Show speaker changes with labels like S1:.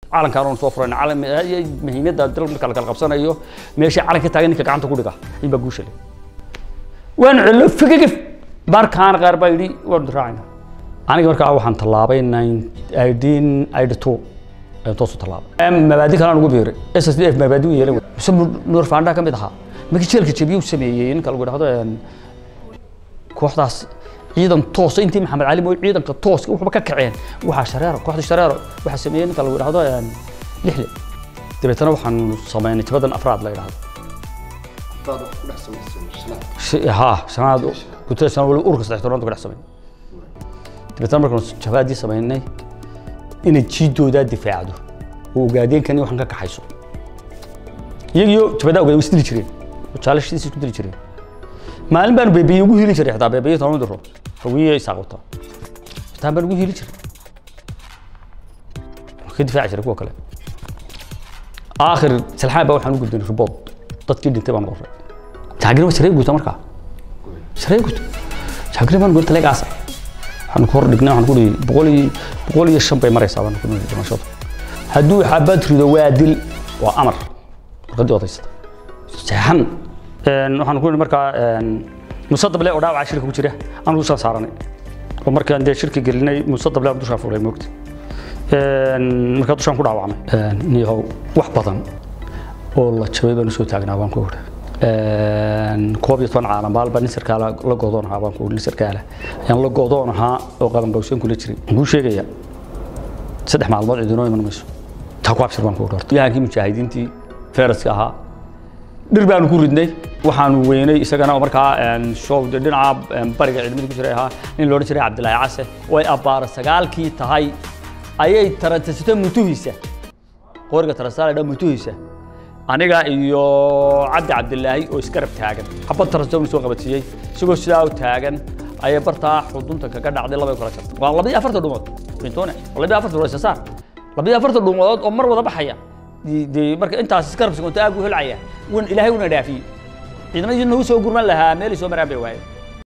S1: calankaan oon soo furayna calan muhiimadda dal marka la kala qabsanayo meesha calanka taagan ninka gacanta ku dhiga in baa guusha leh waan cello figagif markaan qaar baa yidhi waan raacayna aniga markaa waxaan tallaabay nineteen eighty two ayaan toosu tallaabay mabaadi kalaan ugu biiray s s d f mabaadi u yeelan mise nuur faandhaa ka mid ahaa markii jeelka jabiye u sameeyey ninka lagu dhahdo kooxdaas ciidan toosa intii maxamed cali mooy ciidanka tooska waxba ka kaceen waxaa shareero kooxda shareero waxaa sameeyey ninka lagu dhahdo lixle dabeetana waxaan sameynay jabadan afraad la yidhahdo ha shanaad gutada shanaad wali urka saddex tobnaad ku dhex sameyn dabeetana markaan jabaadii sameynay inay jiidoodaa difaacdo oo ogaadeenkani waxaan ka kaxayso iyagiyo jabadaa ogaadeen way isdili jireen oo jaalashidiisa isku dili jireen maalin baan beebiye ugu hili jiray xitaa beebiye toban diro hawiye isaaqota xitaa baan ugu hili jiray ka difaaci jiray kuwa kale aakhir salxaan baa waxaan u gudbinay ribood dadkii dhintay baan qoray jaagiri waa sharee guuta markaa sharee guuta jaagiri baan guurta legaasa waxaan ku hor dhignay waxaan ku dhihi boqol iyo boqol iyo shan bay maraysaa baan ku dhihi dhimashada hadduu xabad rido waa dil waa amar warqadii odaysata seexan waxaan ku markaa musadable oo dhaawaca shirka ku jira aan dushaan saaranay oo markaan dee shirka gelinay musadable aan dushaan furay moogta markaa dushaan ku dhaawacmay niyahow wax badan oo la jabay baan usoo taagnaa baan ku odha koob iyo toban caalam baalba nin sarkaala la goodoon ahaa baan ku nin sarkaala ayaan la goodoon ahaa oo qabanqawseen kula jiray waxaan kuu sheegaya saddex maalmood cidinoo iman mayso taa ku abshir baan ku odha horta yahankii mujaahidiintii feeraska ahaa dhir baanu ku ridnay waxaanu weynay isagana markaa show dhinaca bariga ciidamada ku jiray ahaa nin loodhan jiray cabdilaahi case way abbaara sagaalkii tahay ayay tarantasito mutuhiisa qoriga tarasaale dha mutuhiisa aniga iyo cabdi cabdilaahi oo isgarab taagan xabad taransito soo qabadsiiyey isagoo sidaa u taagan ayay bartaa xudunta kaga dhacday labay kala jartay waa labaiyo afarta dhumood bintone labaiyo afarta dhumood sasaar labaiyo afarta dhumood oo mar wada baxaya dee marka intaas iskarabsi konta aag u helcaya wan ilaahay una dhaafiyey ciidamadii nagu soo gurman lahaa meelay soo maraan bay waayeen